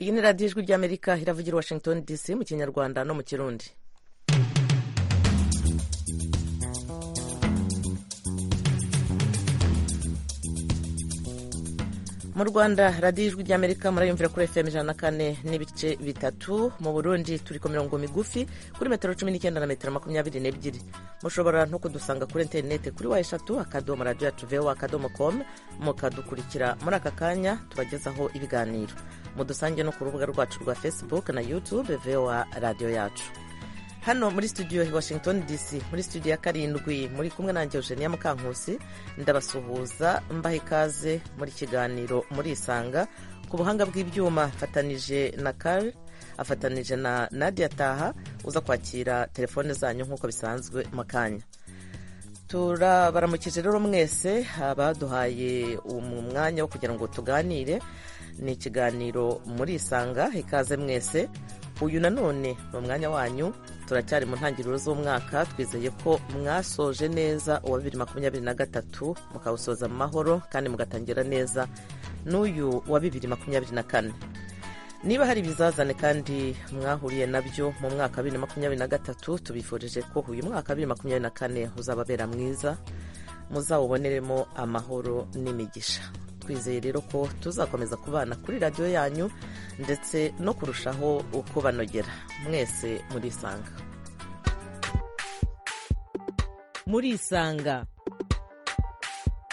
iyi ni radiyo ijwi ry'amerika iravugira i washington dc mu kinyarwanda no mu kirundi mu rwanda radiyo ijwi ry'amerika murayumvira kuri fm ijana na kane n'ibice bitatu mu burundi turi ku mirongo migufi kuri metero cumi n'icyenda na metero makumyabiri n'ebyiri mushobora no kudusanga kuri interineti kuri wa eshatu akadomo radiyo yacu vewa akadomo komu mukadukurikira muri aka kanya tubagezaho ibiganiro mudusange no ku rubuga rwacu rwa facebook na youtube vewa radiyo yacu hano muri studio i washington dc muri studio ya karindwi muri kumwe nanjye eugenia mukankusi ndabasuhuza mbaha ikaze muri kiganiro murisanga ku buhanga bw'ibyuma afatanije na kare afatanije na nadia taha uza kwakira telefone zanyu nk'uko bisanzwe mu kanya turabaramukije rero mwese abaduhaye umwanya wo kugira ngo tuganire ni ikiganiro murisanga ikaze mwese uyu nanone ni umwanya wanyu turacyari mu ntangiriro z'umwaka twizeye ko mwasoje neza uwa bibiri makumyabiri na gatatu mukawusoza mu mahoro kandi mugatangira neza n'uyu wa bibiri makumyabiri na kane niba hari ibizazane kandi mwahuriye nabyo mu mwaka wa bibiri makumyabiri na gatatu tubifurije ko uyu mwaka wa bibiri makumyabiri na kane uzababera mwiza muzawuboneremo amahoro n'imigisha twizeye rero ko tuzakomeza kubana kuri radiyo yanyu ndetse no kurushaho kubanogera mwese murisanga murisanga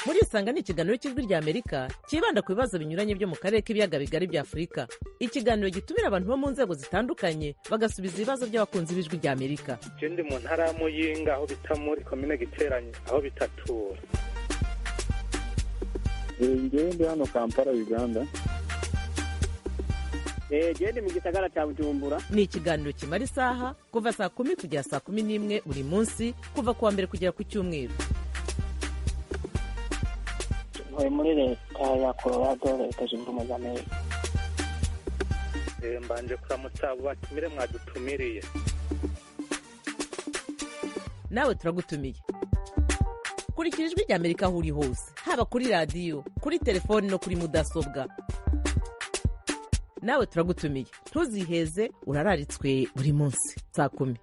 murisanga ni ikiganiro cy'ijwi ry'amerika cyibanda ku bibazo binyuranye byo mu karere k'ibiyaga bigari bya afurika ikiganiro gitumira abantu bo mu nzego zitandukanye bagasubiza ibibazo by'abakunzi b'ijwi ry'amerika icyo ndi mu ntara ya muyinga aho bita muri komine giteranye aho bitatura ngende hano kampala uganda gende mu gisagara cya bujumbura ni ikiganiro kimara isaha kuva saa kumi kugera saa kumi n'imwe buri munsi kuva ku wa mbere kugera ku cyumweru ntuye muri leta ya colorado leta zunze ubumwe za amerika mbanje kuramutsa abo batumire mwadutumiriye nawe turagutumiye kurikira ijwi rya amerika aho uri hose haba kuri radiyo kuri telefoni no kuri mudasobwa nawe turagutumiye ntuziheze urararitswe buri munsi saa kumi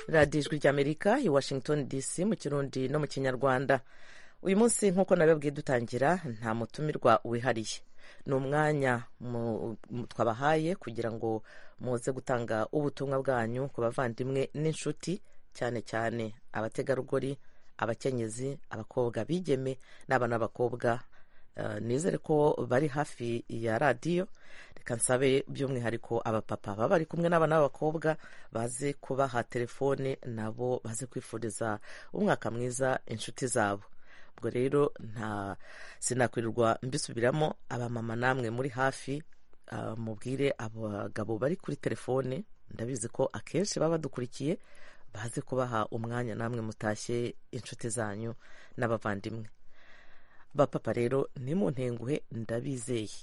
radiyo ijwi rya amerika i washington dc mu kirundi no mu kinyarwanda uyu munsi nk'uko nabibabwiye dutangira nta mutumirwa wihariye ni umwanya twabahaye kugira ngo muze gutanga ubutumwa bwanyu ku bavandimwe n'inshuti cyane cyane abategarugori abakenyezi abakobwa bigeme n'abana b'abakobwa nizere ko bari hafi ya radiyo reka nsabe by'umwihariko abapapa baba bari kumwe n'abana b'abakobwa baze kubaha telefone nabo baze kwifuriza umwaka mwiza inshuti zabo ubwo rero nta sinakwirirwa mbisubiramo abamama namwe muri hafi mubwire abagabo bari kuri telefone ndabizi ko akenshi baba badukurikiye baze kubaha umwanya namwe mutashye inshuti zanyu n'abavandimwe bapapa rero ni mu ntenguhe ndabizeye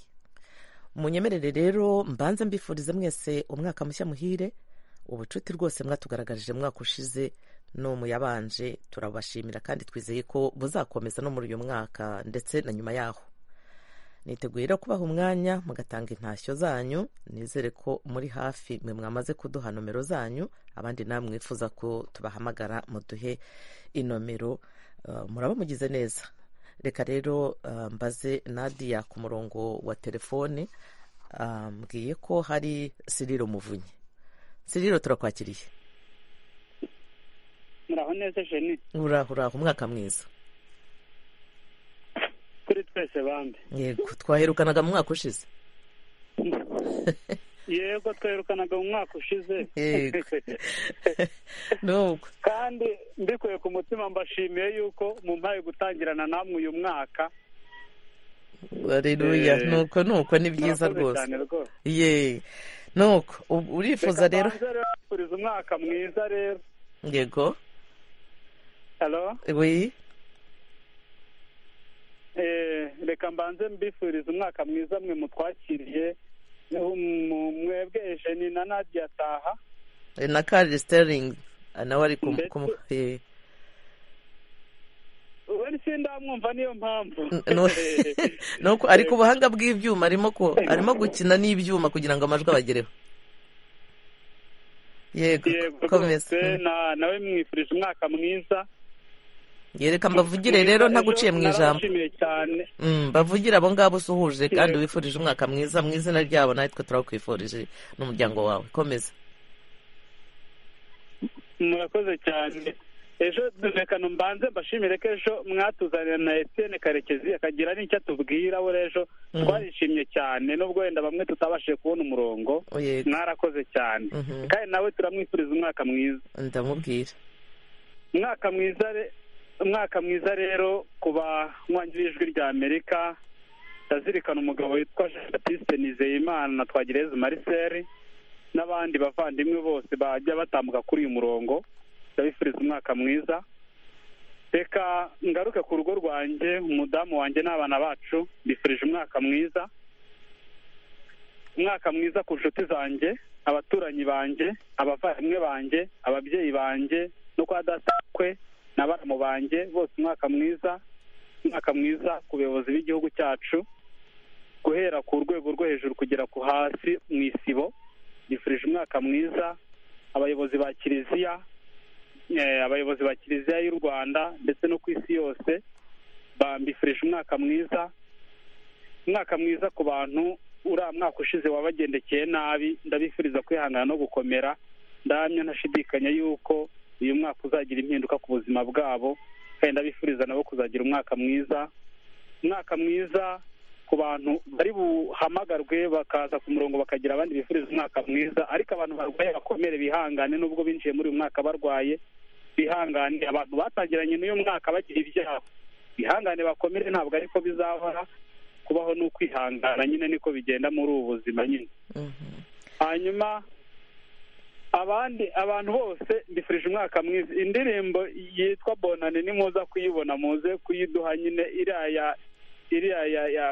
munyemerere rero mbanze mbifurize mwese umwaka mushya muhire ubucuti rwose mwatugaragarije umwaka ushize no mu yabanje turabashimira kandi twizeye ko buzakomeza no muri uyu mwaka ndetse na nyuma yaho niteguye rero kubaha umwanya mugatanga intashyo zanyu nizere ko muri hafi mwe mwamaze kuduha nomero zanyu abandi namwe mwifuza ko tubahamagara muduhe inomero muraba mugize neza reka rero mbaze nadiya ku murongo wa telefone mbwiye ko hari siriro muvunyi siriro turakwakiriye muraho neza jeni uraho uraho umwaka mwiza kuri twese bambi yego twaherukanaga mu mwaka ushize yego twaherukanaga mu mwaka ushize yego nubwo kandi mbikuye ku mutima mbashimiye yuko mumpaye gutangirana namwe uyu mwaka areruya nuko nuko ni byiza rwose ye nuko urifuza rero urifuza umwaka mwiza rero yego halo oui reka mbanze mbifuriza umwaka mwiza mwe mutwakiriye mwebwe ejeni na nadiya taha na kari siteringi nawe ari kumuhe wese sindamwumva niyo mpamvu No- nuko ariko ubuhanga bw'ibyuma arimo ku- arimo gukina n'ibyuma kugira ngo amajwi abagereho yego yego komeza rwose na- nawe mwifurije umwaka mwiza yereka mbavugire rero ntaguciye mu ijambo narabashimiye cyane Mm, bavugire abo ngabo usuhuje kandi wifurije umwaka mwiza mu izina ryabo natwe turakwifurije n'umuryango wawe komeza murakoze cyane ejo reka mbanze mbashimire ko ejo mwatuzanira na Etienne karekezi akagira n'icyo atubwira we ejo Mhm. twarishimye cyane nubwo wenda bamwe tutabashije kubona umurongo yego mwarakoze cyane Mhm. kandi nawe turamwifuriza umwaka mwiza ndamubwira umwaka mwiza re- umwaka mwiza rero ku banywanyi ijwi rya amerika ndazirikana umugabo witwa jean baptiste nizeyimana na twagireze marcel n'abandi bavandimwe bose bajya batambuka kuri uyu murongo ndabifuriza umwaka mwiza reka ngaruke ku rugo rwanjye umudamu wanjye n'abana bacu mbifurije umwaka mwiza umwaka mwiza ku nshuti zanjye abaturanyi banjye abavandimwe banjye ababyeyi banjye no kwa datakwe na baramu banjye bose umwaka mwiza umwaka mwiza ku bayobozi b'igihugu cyacu guhera ku rwego rwo hejuru kugera ku hasi mu isibo bifurije umwaka mwiza abayobozi ba kiliziya eh, abayobozi ba kiliziya y'u rwanda ndetse no ku isi yose bambifurije umwaka mwiza umwaka mwiza ku bantu uriya mwaka ushize wabagendekeye nabi ndabifuriza kwihangana no gukomera ndahamya ntashidikanya yuko uyu mwaka uzagira impinduka ku buzima bwabo kandi ndabifuriza nabo kuzagira umwaka mwiza umwaka mwiza ku bantu bari buhamagarwe bakaza ku murongo bakagira abandi bifuriza umwaka mwiza ariko abantu barwaye bakomere bihangane nubwo binjiye muri uyu mwaka barwaye bihangane abantu batangiranye n'uyu mwaka bagira ibyaha bihangane bakomere ntabwo ariko bizahora kubaho ni ukwihangana nyine niko bigenda muri ubu buzima nyine Mhm. hanyuma abandi abantu bose mbifurije umwaka mwiza indirimbo yitwa bonane ni muza kuyibona muze kuyiduha nyine iriya ya- iriya ya ya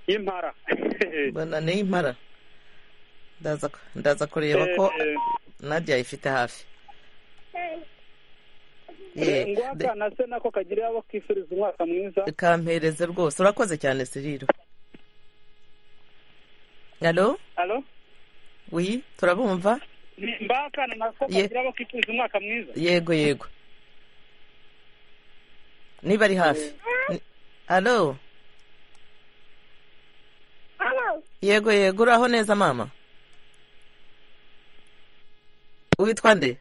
y'impara mbona ni impara ndaza ndaza kureba ko Eh, nadia ifite hafi eh, Ye, ngo akana se nako kagira abo kifuriza umwaka mwiza de- kampereze rwose urakoze cyane siriro alo alo wi turabumva mba akana nako Ye. kagira abo kifuriza umwaka mwiza yego yego niba ari hafi Ni- alo yego yego uraho neza mama witwa nde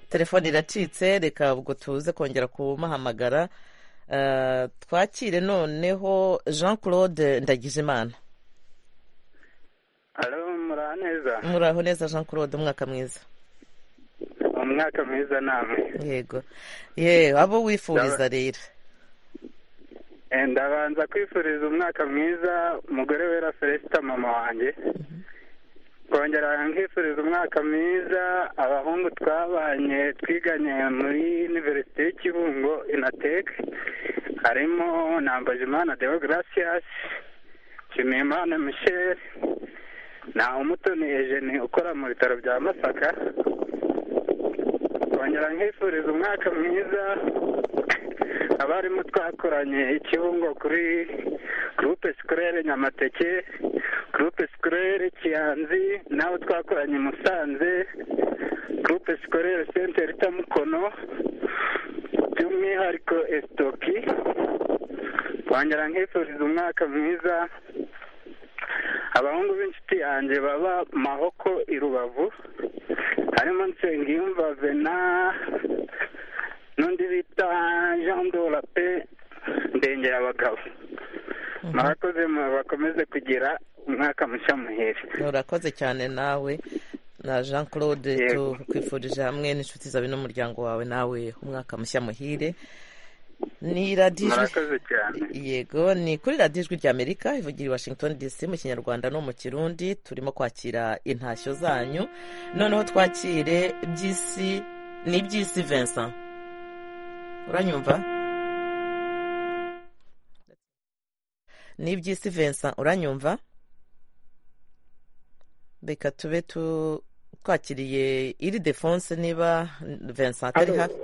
telefone iracitse reka ubwo tuze kongera kumuhamagara Eh, twakire noneho jean claude ndagijimana alo muraho neza muraho neza jean claude umwaka mwiza umwaka mwiza namwe yego yewe abo wifuriza rero Eh, ndabanza kwifuriza umwaka mwiza umugore wera feresita mama wanjye kongera nkifuriza umwaka mwiza abahungu twabanye twiganye muri univerisite y'i kibungo inatek harimo nambajimana deo gracias nshimiyimana michel na umutoni ejeni ukora mu bitaro bya masaka kongera nkifuriza umwaka mwiza abarimu twakoranye ikibungo kuri gurupe sikurere nyamateke gurupe sikurere kiyanzi nabo twakoranye i musanze gurupe sikurere sentere itamukono by'umwihariko esitoki kongera nkifuriza umwaka mwiza abahungu b'inshuti yanjye baba mahoko i rubavu harimo nsengiyumva vena n'undi bita jean dola pe ndengera abagabo murakoze mu- bakomeze kugira umwaka mushya muheri urakoze cyane nawe na jean claude Yego. tukwifurije hamwe n'inshuti zawe n'umuryango wawe nawe umwaka mushya muhire ni radiyo ijwi- murakoze cyane yego ni kuri radiyo ijwi rya amerika ivugira i washington dc mu kinyarwanda no mu kirundi turimo kwakira intashyo zanyu noneho twakire by'isi ni by'isi vincent uranyumva ni iby'isi vincent uranyumva reka tube tu twakiriye iri defonse niba vincent atari hafi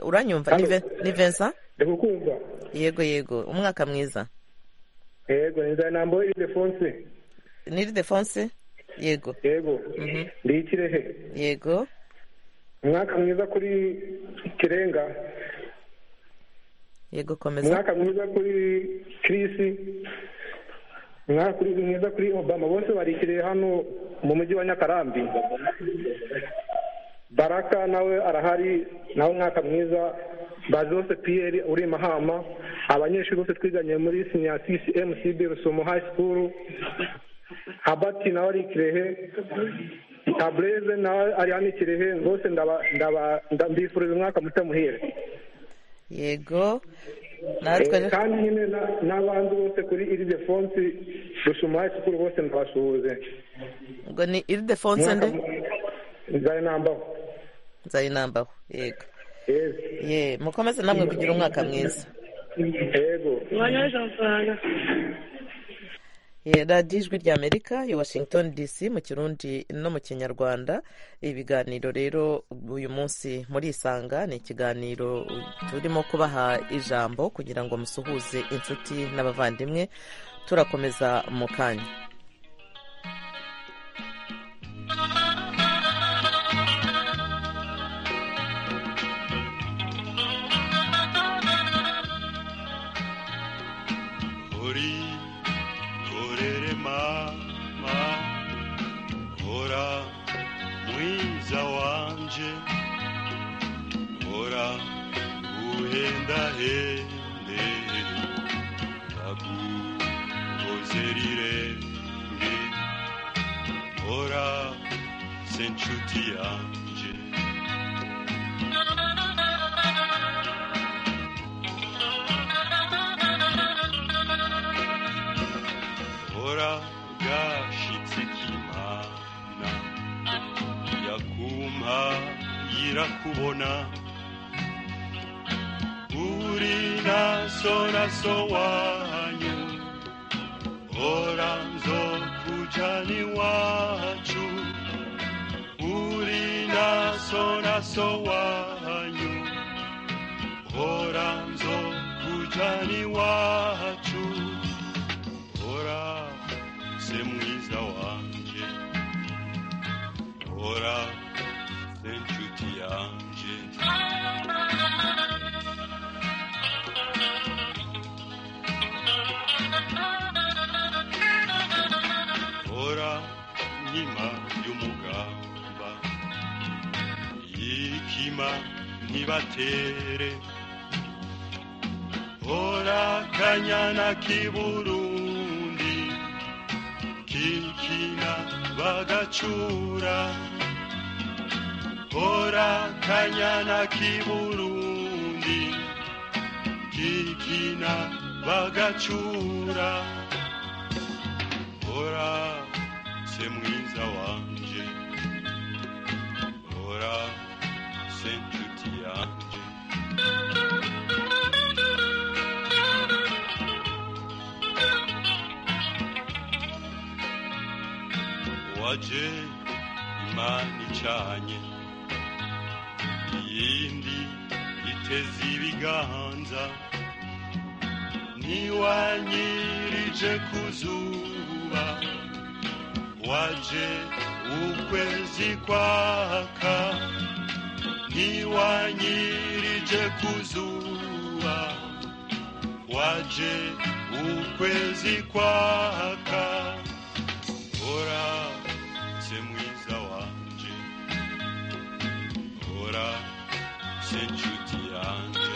uranyumva ni Ve- ni Vincent ndakukumva yego yego umwaka mwiza yego nzana nambo ilidefonse ni Ildefonse yego yego Mhm. ndi ikirehe yego umwaka mwiza kuri kirenga yego komeza umwaka mwiza kuri kirisi umwaka kuri- mwiza kuri obama bose barikiriye hano mu mujyi wa nyakarambi baraka nawe arahari nawe umwaka mwiza bazi bose piyeri uri i mahama abanyeshuri bose twiganye muri sinya cmcb rusumo high school habati nawe ari i kirehe tabureze nawe ari hano i kirehe bose ndaba- ndaba- nda- mbifuriza umwaka muto muhire yego natwe Eh, kandi nyine na- n'abandi bose kuri iri defonsi dushumaye sukuru bose ndabasuhuze ngo ni Ildefonse nde nzare nambaho nzayinambaho yego yego ye mukomeze namwe kugira umwaka mwiza yego Eh, radiyo ijwi ry'amerika i washington dc mu kirundi no mu kinyarwanda ibiganiro rero uyu munsi muri isanga ni ikiganiro turimo kubaha ijambo kugira ngo musuhuze inshuti n'abavandimwe turakomeza mu kanya Hori, horere mama, hora mwiza wanje, hora uhenda hende, takungozerirengi, hora senchuti yanje. hora gashitse kimana yakumpa yirakubona uri naso naso wanyu hora nzokujana iwacu uri naso naso wanyu hora nzokujana iwacu Ora, se mwiza wanje Ora, se nshuti yanje Ora, nkima y'umugamba Yikima ntibatere Ora kanyana kiburundi kikina bagacura Ora kanyana kiburundi kikina bagacura Ora se mwiza wanje Ora se nshuti yanje waje imana icanye iyindi iteze ibiganza ntiwanyirije ku zuba waje ukwezi kwaka ntiwanyirije ku zuba waje ukwezi kwaka Ora, se mwiza wanje Ora, se nshuti yanje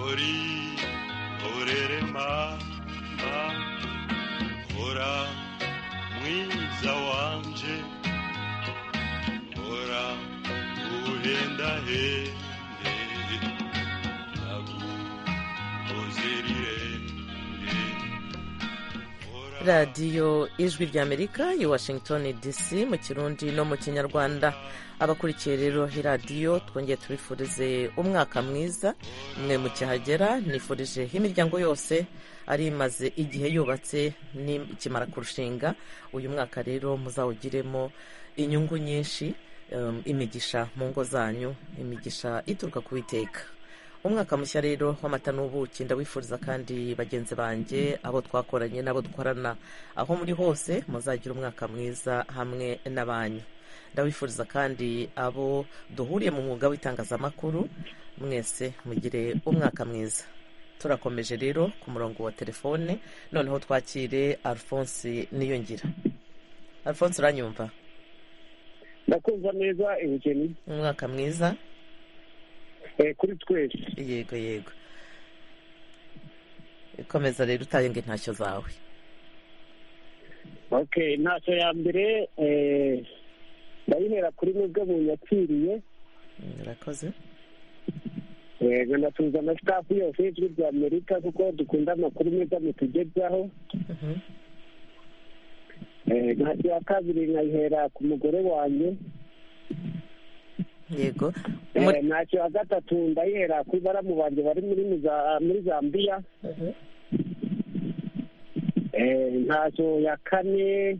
Ori, orere mama Ora, mwiza wanje Ora, uhenda hende Nagu, ozerirenge Ora radiyo ijwi ry'amerika i washington dc mu kirundi no mu kinyarwanda abakurikiye rero iyi radiyo twongeye tubifurize umwaka mwiza mwe mu cyahagera nifurije imiryango yose ari imaze igihe yubatse n'ikimara kurushinga uyu mwaka rero muzawugiremo inyungu nyinshi um, imigisha mu ngo zanyu imigisha ituruka ku witeka umwaka mushya rero w'amata n'ubuki ndawifuriza kandi bagenzi banjye abo twakoranye n'abo dukorana aho muri hose muzagira umwaka mwiza hamwe n'abanyu ndabifuriza kandi abo duhuriye mu mwuga w'itangazamakuru mwese mugire umwaka mwiza turakomeje rero ku murongo wa telefone noneho twakire alphonse niyongira alphonse uranyumva ndakumva neza ibugeni umwaka mwiza kuri twese yego yego ikomeza rero utange intashyo zawe ok ntacyo ya mbere ndayihera kuri mwebwe munyakiriye murakoze yego ndatuza na sitafu yose y'ijwi rya amerika kuko dukunda amakuru meza mutugezaho ntacyo ya kabiri nkayihera ku mugore wanjye yego Muri- Eh, ntacyo ya gatatu ndayihera kuri baramu banjye bari muri muza- muri zambiya Mhm. Eh, ntacyo ya kane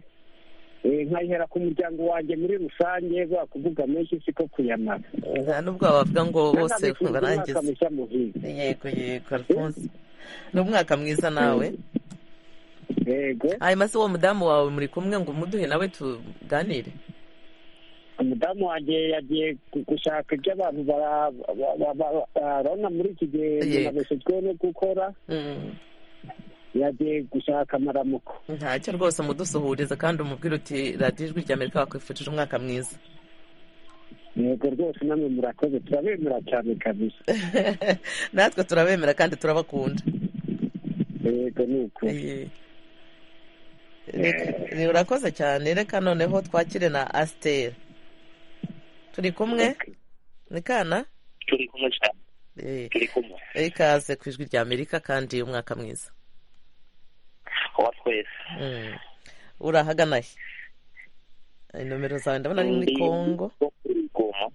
eh, nkayihera ku muryango wanjye muri rusange bwa kuvuga menshi siko kuyamara nta n'ubwo wavuga ngo bose barangiza mushya muhire yego yego alphonse ni umwaka mwiza nawe yego hanyuma se uwo mudamu wawe muri kumwe ngo umuduhe nawe tuganire umudamu wanjye yagiye gu- gushaka ibyo abantu bara- ba- ba- ba- barona muri iki gihe Yego. binabeshejwe no gukora Mm, yagiye gushaka amaramuko ntacyo rwose umudusuhurize kandi umubwire uti radiyo ijwi rya amerika wakwifurije umwaka mwiza yego rwose namwe murakoze turabemera cyane kabisa natwe turabemera kandi turabakunda yego ni uko Iyi. Ni- ni- urakoze cyane reka noneho twakire na asiteri turi kumwe ni kana turi kumwe cyane Eh, turi kumwe ikaze ku ijwi rya amerika kandi umwaka mwiza wa twese Mm. urahagana he Eh, nomero zawe ndabona ari muri Ndi- kongo wo kuri Goma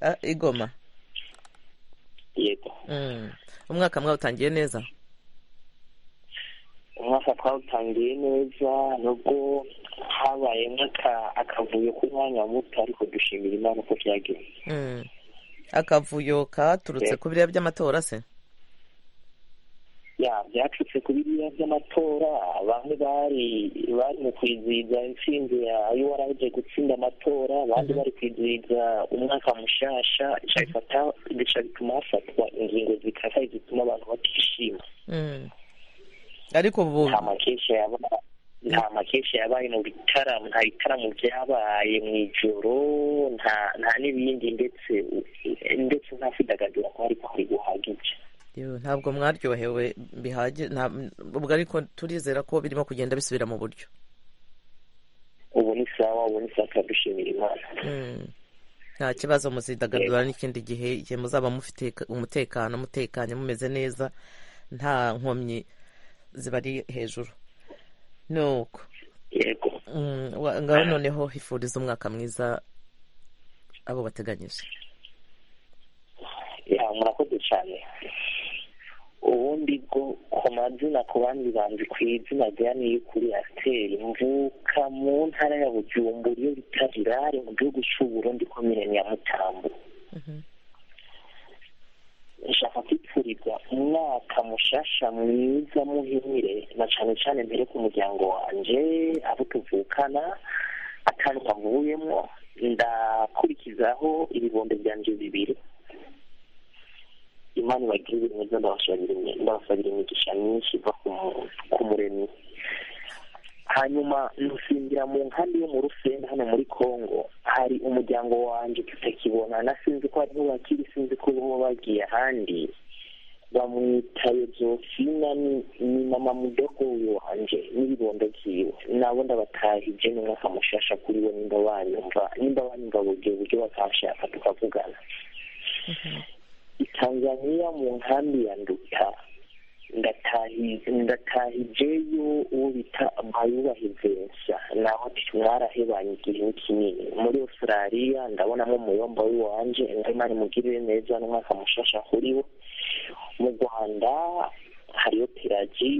Ah, igoma yego Mm. umwaka mwawutangiye neza umwaka twawutangiye neza nubwo habayemo aka- akavuyo k'umwanya muto ariko dushimira imana uko byagenze Mm. akavuyo katurutse ku biriya by'amatora se ya byacutse ku biriya by'amatora bamwe bari bari mu kwizihiza intsinzi ya urg gutsinda amatora abandi bari kwizihiza umwaka mushasha bica bifata- bica bituma hafatwa ingingo zikakaye zituma abantu batishima Mm. ariko ubu nta makesha yaba nta makesha yabaye mu bitaramo nta bitaramo byabaye mu ijoro nta nta n'ibindi ndetse ndetse nta kwidagadura kwari kwari guhagije Yewe, ntabwo mwaryohewe bihagije ubwo ariko turizera ko birimo kugenda bisubira mu buryo ubu ni sawa ubu ni sawa turadushimira imana Mm. nta kibazo muzidagadura n'ikindi gihe igihe muzaba mufite umutekano mutekanye mumeze neza nta nkomyi zibari hejuru nuko yego Mm, wa- ngaho noneho hifuriza umwaka mwiza abo bateganyije ya murakoze cyane ubundi bwo ku mazina ku bandi banzi ku izina rya niyukuri asiteri mvuka mu ntara ya bujumbura iyo bita rirari mu gihugu cy'uburundi komine nyamutambo nshaka kwipfuriza umwaka mushasha mwiza muhimire na cyane cyane mbere ku muryango wanje abo tuvukana akantu kavuyemo ndakurikizaho ibibondo byanje bibiri imana ibagirire neza ndabasabira imi- ndabasabira imigisha myinshi iva ku mu- ku muremyi hanyuma nsinzira mu nkambi yo mu rusenda hano muri congo hari umuryango wanjye tutakibonana sinzi ko ariho bakiri sinzi ko bo bagiye ahandi bamwita yozofina ni- ni mama mudogo uyu wanjye n'ibibondo byiwe nabo ndabatahije n'umwaka mushasha kuri we nimba banyumva nimba banyumva buryo buryo bakanshaka tukavugana i tanzania mu nkambi ya nduta ndatahijeyo uwo bita amayubahe vensa naho mwarahebanye igihe kinini muri australia ndabonamo umuyomba w'iwanje ngaimana mugirire neza n'umwaka mushasha kuriwo mu rwanda hariyo pelaji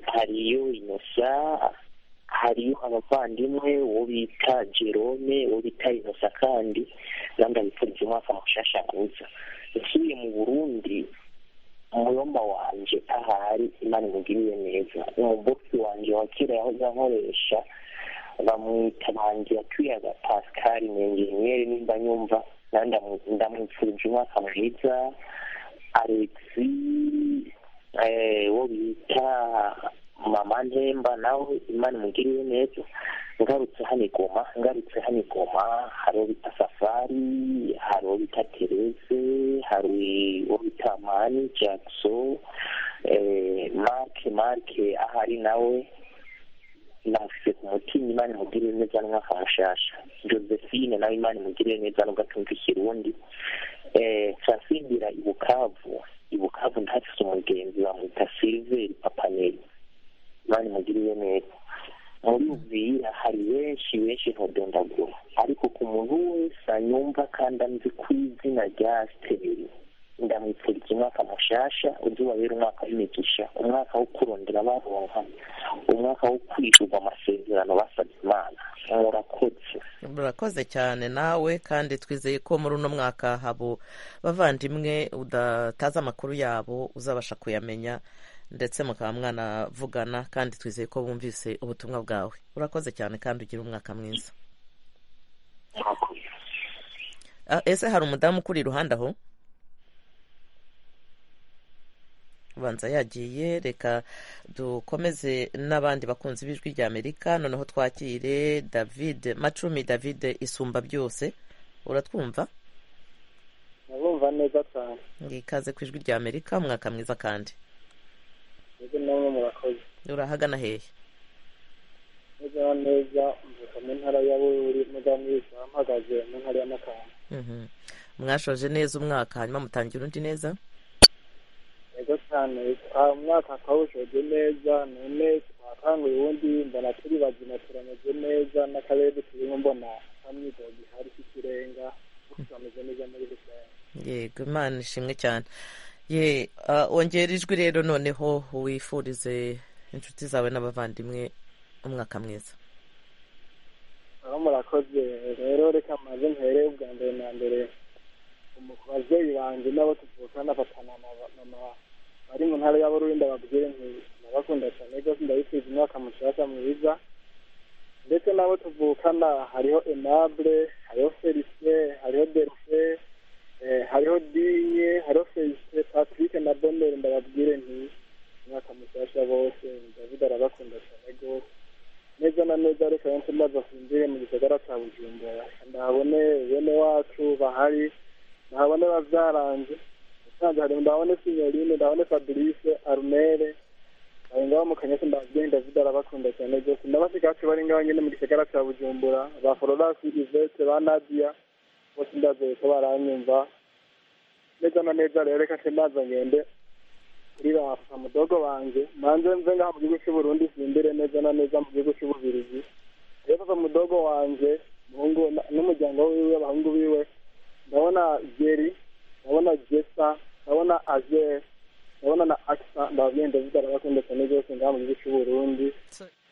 hariyo inosa hariyo abavandimwe uwo bita jerome uwo bita inosa kandi nandabifuriza umwaka mushasha mwiza nsuye mu burundi umuyomba wanje ahari imana imugiriye neza umubosi wanje wa kera yahoze ankoresha bamwita banje yatwiyaga pascal ni enjeniyeri nimba nyumva ndamwifurije umwaka mwiza alexi wo bita mama ntemba nawe imana imugiriye neza ngarutse hano igoma ngarutse hano igoma hari uwo bita safari hari uwo bita terese hari uwo bita mani jackso marke marke ahari nawe namufise ku mutima imana imugirire neza n'umwaka mushasha josephine nawe imana imugirire neza nubwo atumva ikirundi nsasindira ibukavu ibukavu ntafise umugenzi bamwita silveri papaneri imana imugirire neza muri uvira hari benshi benshi ntodondagura ariko ku muntu wese anyumva kandi anzi ku izina rya siteri ndamwifuriza umwaka mushasha uzubabera umwaka w'imigisha umwaka wo kurondera baronka umwaka wo kwishyurwa amasezerano basabye imana murakoze murakoze cyane nawe kandi twizeye ko muri uno mwaka habo bavandimwe udatazi amakuru yabo uzabasha kuyamenya ndetse mukaba mwanavugana kandi twizeye ko bumvise ubutumwa bwawe urakoze cyane kandi ugira umwaka mwiza Ah, ese hari umudamu ukuri iruhande aho ubanza yagiye reka dukomeze n'abandi bakunzi b'ijwi rya amerika noneho twakire david macumi david isumba byose uratwumva nabumva neza cyane ikaze ku ijwi rya amerika umwaka mwiza kandi mwebwe namwe murakoze urahagana hehe neza neza mvuka mu ntara ya bururi muzamuyiza mpagaze mu ntara ya makamba Mhm. mwashoje neza umwaka hanyuma mutangira undi neza neza cyane aha umwaka twawushoje neza none twakanguye uwundi mbona turi bazima turameze neza n'akarere turimo mbona kamyidoga ihari k'ikirenga turameze neza muri rusange yego imana ishimwe cyane ye ah, wongera ijwi rero noneho wifurize inshuti zawe n'abavandimwe umwaka mwiza aho murakoze rero reka maze mpere ubwa mbere na mbere umu- ababyeyi banjye n'abo tuvukana batana na ba- mama bari mu ntara y'abururi ndababwire nti ndabakunda cyane rwose ndabifuza umwaka mushasha mwiza ndetse n'abo tuvukana hariho enable hariho felicien hariho delphin eh, hariho dinye hariho felicien patrick na bonere ndababwire nti umwaka mushasha bose david arabakunda cyane rwose neza na neza reka benshi maze afungire mu gisagara cya bujumbura ndahabone bene wacu bahari ndahabone babyaranze usanze hari ndabone sinyorine ndabone fabrice arumere bari ngaho mu kanyasi ndababwiye david arabakunda cyane rwose ndabasiga hafi bari ngaho nyine mu gisagara cya bujumbura ba fororasi ivete ba nadia bose ndazeye ko baranyumva neza na neza rero reka nce maze ngende kuri ba mudogo banjye manze nze ngaha mu gihugu cy'uburundi simbire neza na neza mu gihugu cy'ububirizi rero papa mudogo wanjye umuhungu na- n'umuryango wiwe abahungu biwe ndabona geri ndabona gesa ndabona ager ndabona na akisa ndababwiye ndavuga arabakunda cyane rwose ngaha mu gihugu cy'uburundi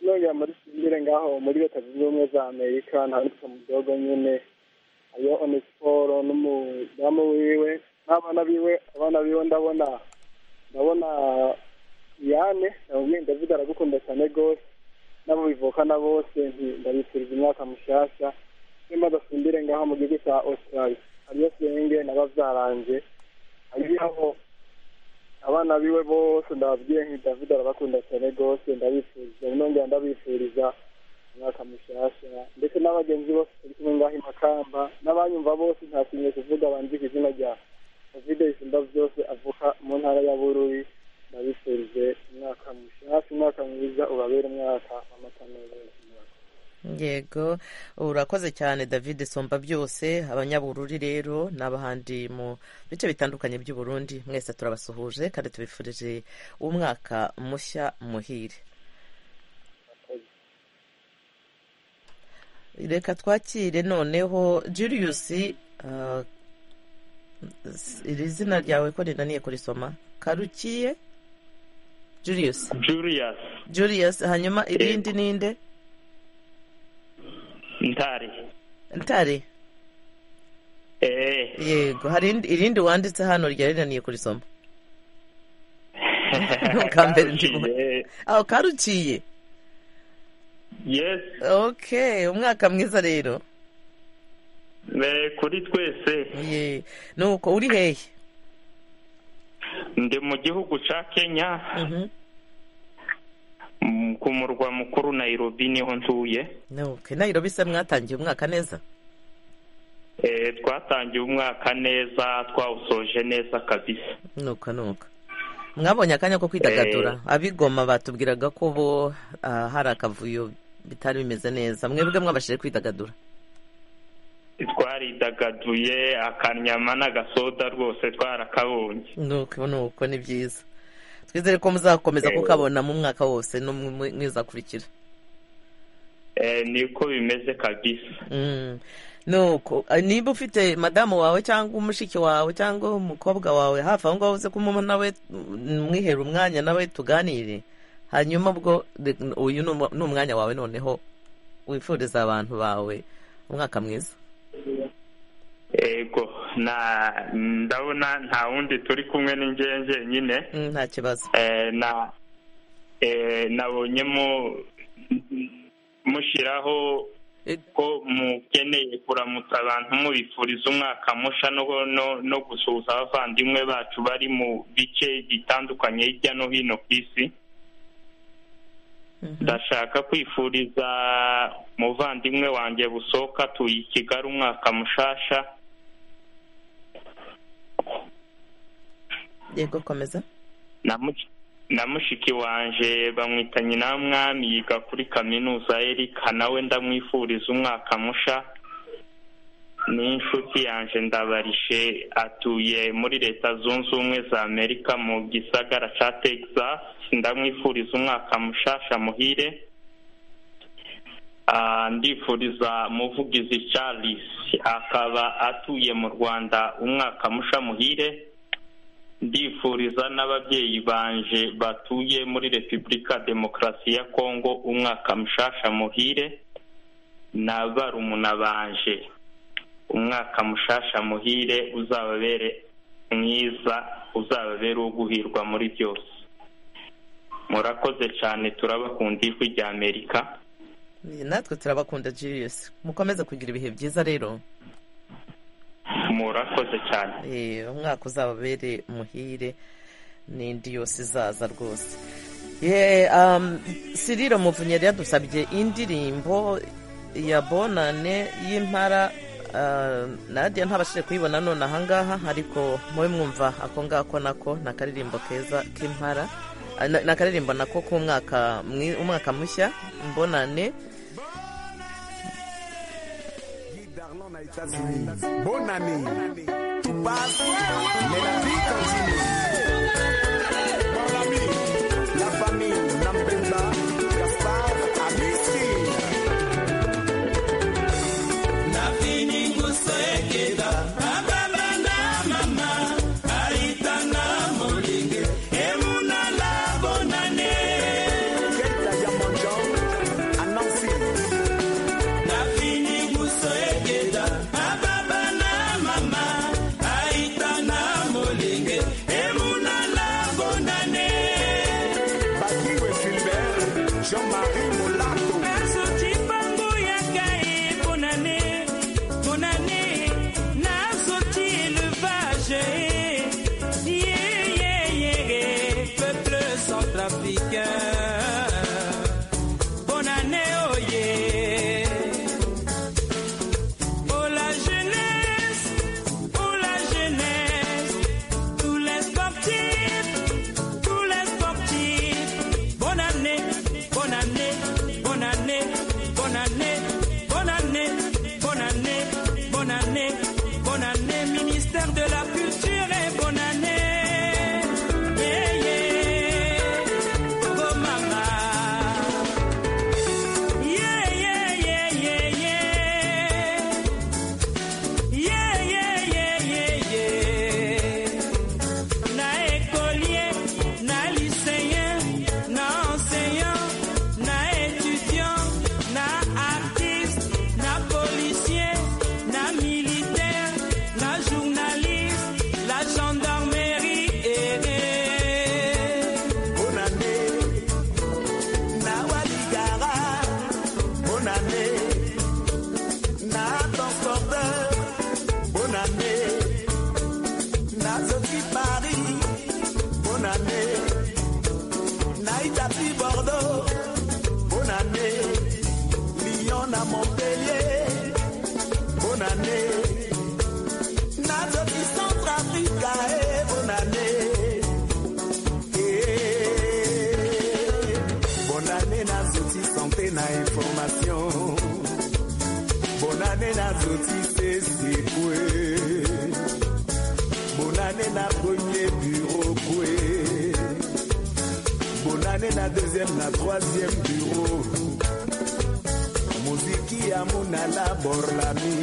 nongera muri simbire ngaho muri leta zunze ubumwe za amerika ntawe papa mudogo nyine hariyo onesiporo n'umudamu wiwe n'abana biwe abana biwe ndabona ndabona yane ndabona ndavuga aragukunda cyane rwose n'abo bivukana bose nti ndabifuriza umwaka mushyashya niba adasumbire ngaho mu gihugu cya australia hariyo senge n'ababyaranjye hariho abana biwe bose ndababwiye nti david arabakunda cyane rwose ndabifuriza nongera ndabifuriza umwaka mushyashya ndetse n'abagenzi bose turi kumwe ngaho i makamba n'abanyumva bose nta kintu kuvuga banzi ku izina rya david isumba byose avuka mu ntara ya bururi ndabifurije umwaka mushyashya umwaka mwiza ubabere umwaka w'amata meza yego urakoze cyane david somba byose abanyabururi rero n'abahandi mu bice bitandukanye by'u Burundi mwese turabasuhuje kandi tubifurije umwaka mushya muhire reka twakire noneho Julius ah, s- iri zina ryawe ko rinaniye kurisoma karukiye Julius Julius Julius hanyuma irindi ninde Ntari. ntare Eh. yego hari indi- irindi wanditse hano ryari rinaniye kurisoma Ubwa mbere ndimo- aho karuciye Yes. okay umwaka mwiza rero Eh, kuri twese. Ye. nuko uri hehe Ndi mu gihugu ca Kenya. Mm, Ku murwa mukuru Nairobi niho ntuye. nuke nairobi se mwatangiye umwaka neza Eh, twatangiye umwaka neza, twawusoje neza kabisa. nuka nuka mwabonye akanya ko kwidagadura abigoma batubwiraga ko bo ah, hari akavuyo bitari bimeze neza mwebwe mwabashije kwidagadura Twaridagaduye akanyama n'agasoda rwose twarakabonye. nuko nuko ni byiza twizere ko muzakomeza Eh. kukabona mu mwaka wose no mu mu- mwizakurikira Eh, niko bimeze kabisa. Mm. nuko ah, niba ufite madamu wawe cyangwa umushiki wawe cyangwa umukobwa wawe hafi aho ngaho uze kumuma nawe mm, mwihera umwanya nawe tuganire hanyuma ubwo de- uyu ni umwa- ni umwanya wawe noneho wifuriza abantu bawe umwaka mwiza Ego, na ndabona nta wundi turi kumwe ni njye njyenyine. Mm, nta kibazo Eh, na eh, nabonyemo mushyiraho ko mukeneye kuramutsa abantu mubifuriza umwaka musha no, no, no gusuhuza abavandimwe bacu bari mu bice bitandukanye hirya no hino ku isi ndashaka kwifuriza umuvandimwe wanjye busohoka atuye i kigali umwaka mushasha yego komeza na mush- na mushiki wanje bamwita nyina mwami yiga kuri kaminuza erika nawe ndamwifuriza umwaka musha n'inshuti yanje ndabarishe atuye muri leta zunze ubumwe za amerika mu gisagara ca texas ndamwifuriza umwaka mushasha muhire Ah, ndifuriza muvugizi charles akaba atuye mu rwanda umwaka musha muhire ndifuriza n'ababyeyi banje batuye muri repubulika demokarasi ya kongo umwaka mushasha muhire na barumuna banje umwaka mushasha muhire uzababere mwiza uzababere uwo guhirwa muri byose murakoze cyane turabakunda ijwi rya amerika natwe turabakunda Julius mukomeze kugira ibihe byiza rero murakoze cyane Eh, umwaka uzababere muhire n'indi yose izaza rwose ye um, siriro muvunyi yari yadusabye indirimbo ya bonane y'impara ah, nadia ntabashije kuyibona none ahangaha ariko mube mwumva ako ngako nako ni akaririmbo keza k'impara Ah, ni ni akaririmbo nako k'umwaka mwi- umwaka mushya mbonane Bonne année. Tout passe, mais la vie continue. Mon ami, la famille, Nampenda, Gaspard, Jean-Marie Molato Nasuti pangu ya kae bonane bonane Nasuti élevage Yeah yeah yeah peuple centrafricain Bonane oh yeah Oh la jeunesse oh la jeunesse tous les sportifs tous les sportifs Bonne année, bonne année, bonne année, bonne année, bonane nazo tisesikwe bonane na premier bureau kwe bonane na deuxième na troisième bureau muziki ya munala borlami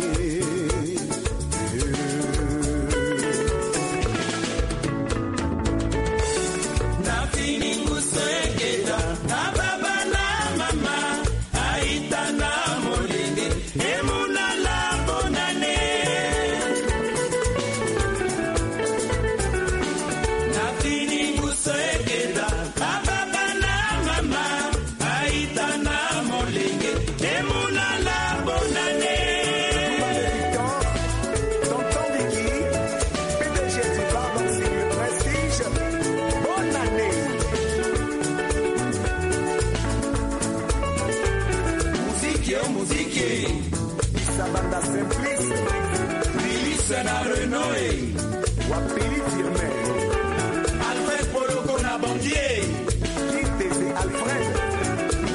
Nafini kusengeta na baba na mama aita na molinge emuna la bonane Nafini kusengeta na baba na mama aita na molinge emuna la bonane Tonton Vicky, PDG du Baron Signe Prestige, bonne année. Musique, oh, musique. Issa Banda Simplice. Billy Sena Renoé. Wapili Firme. Alfred Poloko na Bandier. Kitese Alfred.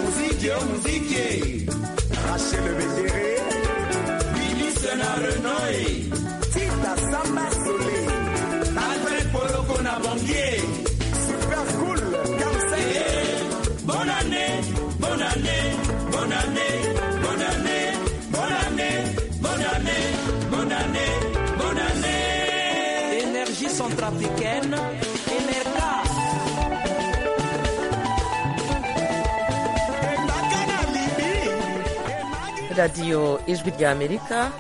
Musique, oh, musique. Rachel Bédéré. Billy Sena Renoé. Tita Samba Solé. Alfred Poloko na Bandier. Super cool. Kamsa. Bonne année, bonne année, bonne année, bonne année, bonne année, bonne année, bonne année, bonne année. Énergie centrafricaine, Enerca. radiyo ijwi rya amerika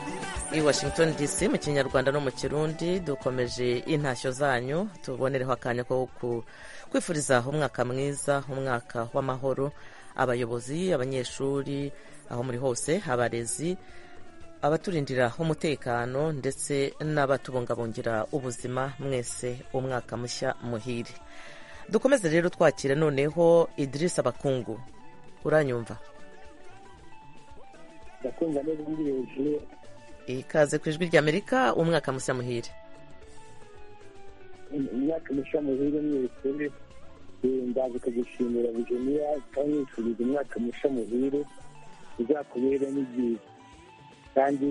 i washington dc mu kinyarwanda no mu kirundi dukomeje intashyo zanyu tubonereho akanya ko ku- kwifuriza umwaka mwiza umwaka w'amahoro abayobozi abanyeshuri aho muri hose abarezi abaturindira umutekano ndetse n'abatubungabungira ubuzima mwese umwaka mushya muhire dukomeze rero twakire noneho idirisa abakungu uranyumva ndakumva neza ndi hejuru ikaze ku ijwi ry'amerika umwaka mushya muhire imyaka mishya muhire mwese Eh, ndaza kugushimira bijeniya kandi nifuriza umwaka mushya muhire uzakubere n'ibyiza kandi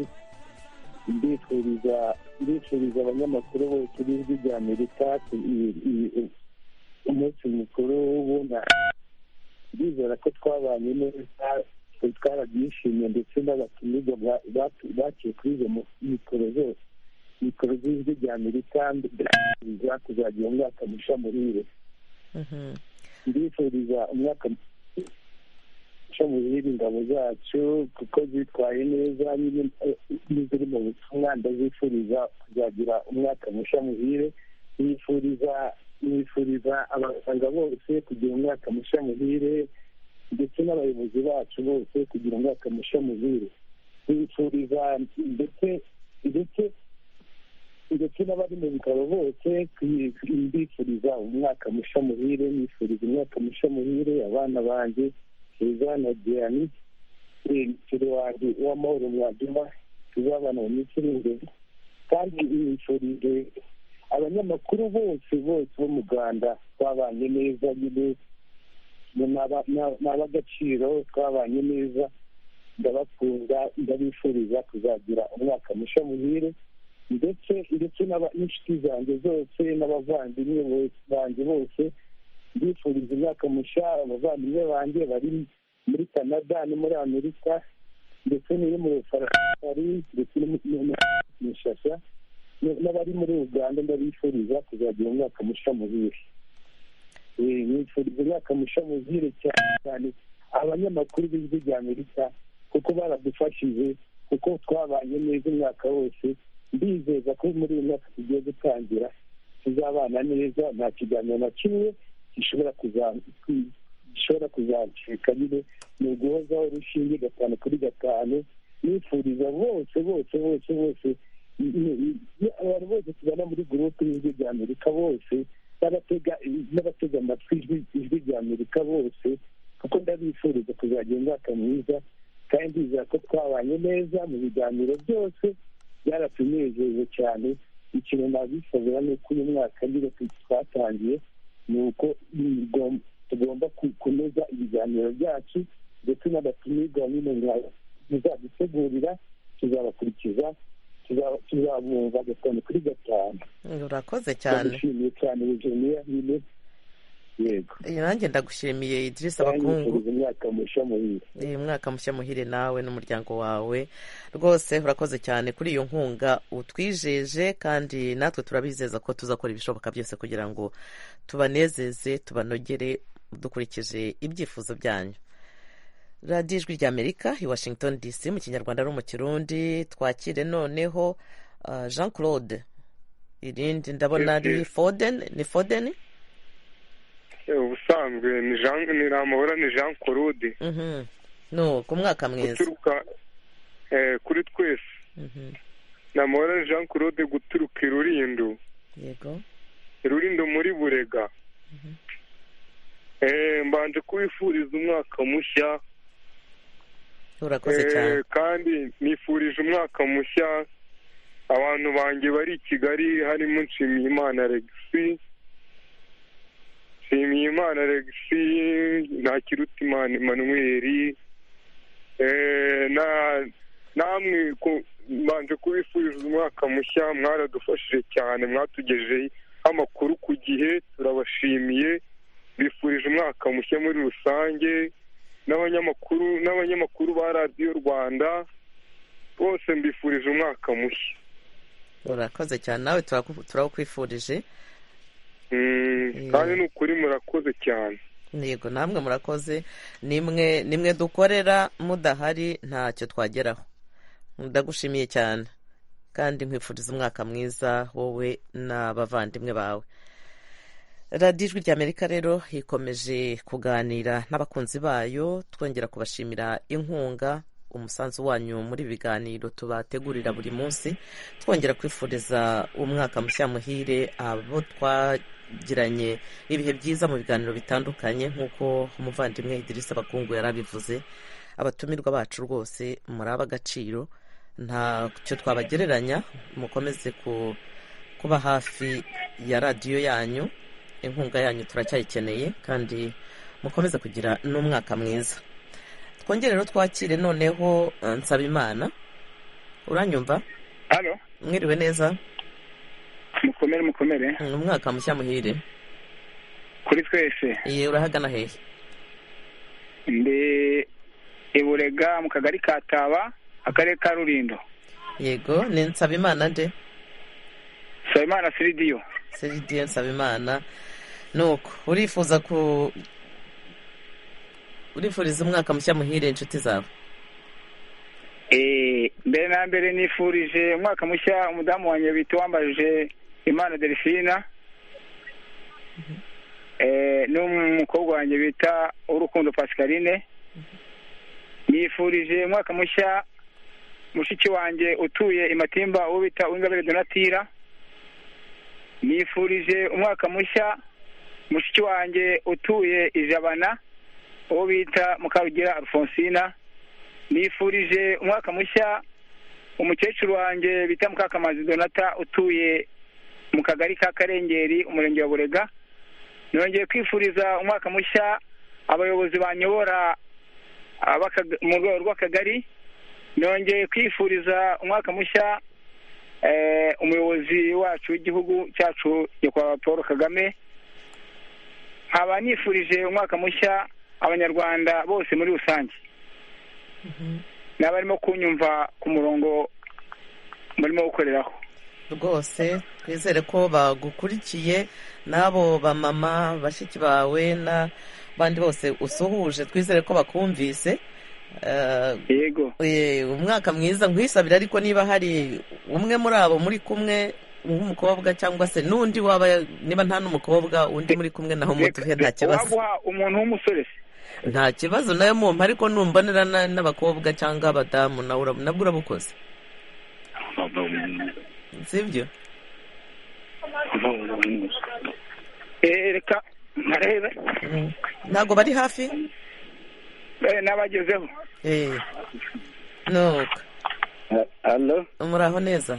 ndifuriza ndifuriza abanyamakuru bose b'ijwi rya amerika ku- i- i- i- umunsi mukuru w'ubumwe ndizera ko twabanye neza ko twarabyishimiye ndetse n'abatumirwa ba- batu- baciye kuri izo mu- mikoro zose mikoro z'ijwi rya amerika ndifuriza kuzagira umwaka mushya muhire ndifuriza umwaka mushya muhire ingabo zacu kuko zitwaye neza n'ibindi- eh, n'iziri mu butumwa ndazifuriza kuzagira umwaka mushya muhire nifuriza nifuriza abaganga bose kugira umwaka mushya muhire ndetse n'abayobozi bacu bose kugira umwaka mushya muhire nifuriza ndetse ndetse ndetse n'abari mu bitaro bose kwi- mbifuriza umwaka mushya muhire nifuriza umwaka mushya muhire abana banjye keza na diani umuceri wanjye w'amahoro mwagima tuzabana mu minsi iri imbere kandi nifurije abanyamakuru bose bose bo mu rwanda twabanye neza nyine ni aba- ni- ni ab'agaciro twabanye neza ndabakunda ndabifuriza kuzagira umwaka mushya muhire ndetse ndetse n'aba- n'inshuti zanjye zose n'abavandimwe bose- banjye bose ndifuriza imyaka mushya abavandimwe banjye bari muri canada no muri amerika ndetse n'iyo mu bufaransa ndetse no mu- no mu shasha n- n'abari muri uganda ndabifuriza kuzagira umwaka mushya muhire Eh, nifuriza umwaka mushya muhire cyane cyane abanyamakuru b'ijwi rya amerika kuko baradufashije kuko twabanye neza umwaka wose ndizeza ko muri uyu mwaka tugiye gutangira tuzabana neza nta kiganiro na kimwe gishobora kuza- ku- gishobora kuzacika nyine ni uguhozaho urushinge gatanu kuri gatanu nifuriza bose bose bose bose ni- ni- ni- abantu bose tubana muri gurupe y'ijwi rya amerika bose n'abatega n'abatega amatwi ijwi- ijwi rya amerika bose kuko ndabifuriza kuzagira umwaka mwiza kandi ndizera ko twabanye neza mu biganiro byose byaratunezeze cyane ikintu nabisabira ni uko uyu mwaka nyine twatangiye ni uko tugom- tugomba ku- kunoza ibiganiro byacu ndetse n'abatumirwa nyine mwa- muzadutegurira tuzabakurikiza tuzabumva gatanu kuri gatanu urakoze cyane ndabishimiye cyane bujeniya nyine yego nanjye ndagushimiye idirisa abakungu banyifuriza umwaka mushya muhire uyu mwaka mushya muhire nawe n'umuryango wawe rwose urakoze cyane kuri iyo nkunga utwijeje kandi natwe turabizeza ko tuzakora ibishoboka byose kugira ngo tubanezeze tubanogere dukurikije ibyifuzo byanyu radiyo ijwi rya amerika i washington dc mu kinyarwanda no mu kirundi twakire noneho ah, jean claude irindi ndabona ari foden ni foden ubusanzwe ni jean ni ramahora ni jean claude Mhm. no ku mwaka mwiza guturuka eh, kuri twese Mhm. namahora ni jean claude guturuka i rurindo yego rurindo muri burega Eh, mbanje kubifuriza umwaka mushya urakoze Eh, cyane kandi nifurije umwaka mushya abantu banjye bari i kigali harimo nshimiyimana regisi nshimiyimana regisi ntakirutimana emmanuel eh, na namwe ku- mbanje kubifuriza umwaka mushya mwaradufashije cyane mwatugejeho amakuru ku gihe turabashimiye bifurije umwaka mushya muri rusange n'abanyamakuru n'abanyamakuru ba radiyo rwanda bose mbifurije umwaka mushya urakoze cyane nawe turaku- turawukwifurije Mm, kandi ni ukuri murakoze cyane yego namwe murakoze nimwe nimwe dukorera mudahari ntacyo twageraho ndagushimiye cyane kandi nkwifuriza umwaka mwiza wowe n'abavandimwe bawe radiyo ijwi rya amerika rero ikomeje kuganira n'abakunzi bayo twongera kubashimira inkunga umusanzu wanyu muri ibi biganiro tubategurira buri munsi twongera kwifuriza umwaka mushya muhire abo twagiranye ibihe byiza mu biganiro bitandukanye nk'uko umuvandimwe idirisa abakungu yari abivuze abatumirwa bacu rwose muri ab'agaciro ntacyo twabagereranya mukomeze ku kuba hafi ya radiyo yanyu inkunga yanyu turacyayikeneye kandi mukomeze kugira n'umwaka mwiza twongere rero twakire noneho eh, nsabimana uranyumva halo mwiriwe neza mukomere mukomere ni umwaka mushya muhire kuri twese iye urahagana hehe ndi iburega mu kagari ka taba akarere ka rurindo yego ni nsabimana nde nsabimana siridiyo seridiyo nsabimana nuko urifuza ku urifuriza umwaka mushya muhire inshuti zawe Eh, mbere na mbere nifurije umwaka mushya umudamu wanjye bita wambajije imana delphina Eh, n'umukobwa wanjye bita urukundo pascaline nifurije umwaka mushya mushiki wanjye utuye imatimba uwo bita uwingabire donatira nifurije umwaka mushya mushiki wanjye utuye ijabana uwo bita mukarugira alfonsina nifurije umwaka mushya umukecuru wanjye bita mukakamazi donata utuye mu kagari ka karengeri umurenge wa burega nongeye kwifuriza umwaka mushya abayobozi banyobora abakaga- mu rwego rw'akagari nongeye kwifuriza umwaka mushya eh, umuyobozi wacu w'igihugu cyacu nyakubahwa paul kagame nkaba nifurije umwaka mushya abanyarwanda bose muri rusange n'abarimo kunyumva ku murongo murimo gukoreraho rwose twizere ko bagukurikiye n'abo bamama bashiki bawe n'abandi bose usuhuje twizere ko bakumvise Eh, yego umwaka mwiza nkwisabira ariko niba hari umwe muri abo muri kumwe nk'umukobwa cyangwa se n'undi waba niba nta n'umukobwa undi muri kumwe naho mutuhe nta kibazo waguha umuntu w'umusore se nta kibazo nayo mumpa ariko numbonera na- n'abakobwa cyangwa abadamu nawe ura- nabwo urabukoze sibyo Eh, reka ntarebe ntabwo bari hafi Eh, n'abagezeho Eh. nuko halo muraho neza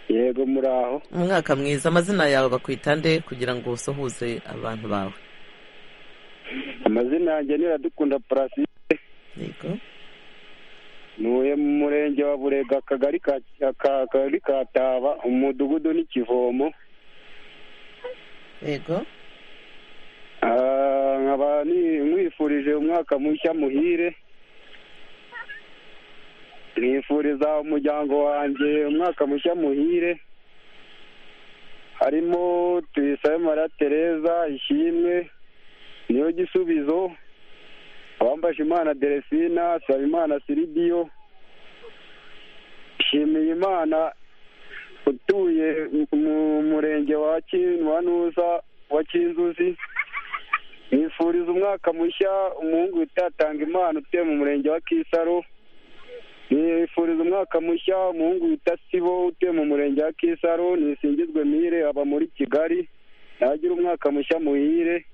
yego muraho umwaka mwiza amazina yawe bakwita nde kugira ngo usohuze abantu bawe amazina yanjye niradukunda purasike yego ntuye mu murenge wa burega akagari ka taba umudugudu n'ikivomo yego nkaba mwifurije umwaka mushya muhire nifuriza umuryango wanjye umwaka mushya muhire harimo tuyisabe mara tereza ishimwe niyo gisubizo abambasha imana deresina saba imana siridiyo nshimiye imana utuye mu murenge wa nuza wa kinzuzi nifuriza umwaka mushya umuhungu utatanga imana utuye mu murenge wa kisaro nifuriza umwaka mushya umuhungu wita sibo utuye mu murenge wa kisaro nisingizwe mire aba muri kigali nagira umwaka mushya muhire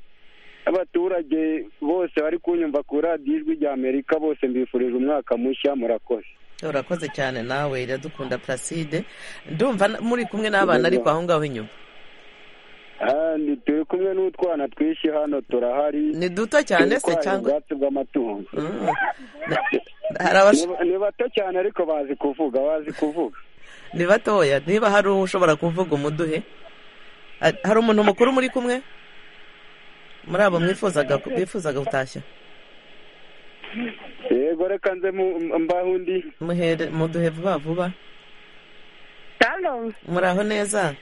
abaturage bose bari kunyumva kuri radiyo ijwi rya amerika bose mbifurije umwaka mushya murakoze urakoze cyane nawe iradukunda placide ndumva muri kumwe n'abana ariko aho ngaho inyuma kandi turi kumwe n'utwana twinshi hano turahari ni duto cyane se Turwanya cyangwa ubwatsi bw'amatungo hari abasho- Ni- ni bato cyane ariko bazi kuvuga bazi kuvuga ni batoya niba hari ushobora kuvuga umuduhe Ha- hari umuntu mukuru muri kumwe muri abo mwifuzaga bifuzaga gutashya yego reka nze mu- mbaho undi muhere muduhe vuba vuba Halo, muraho neza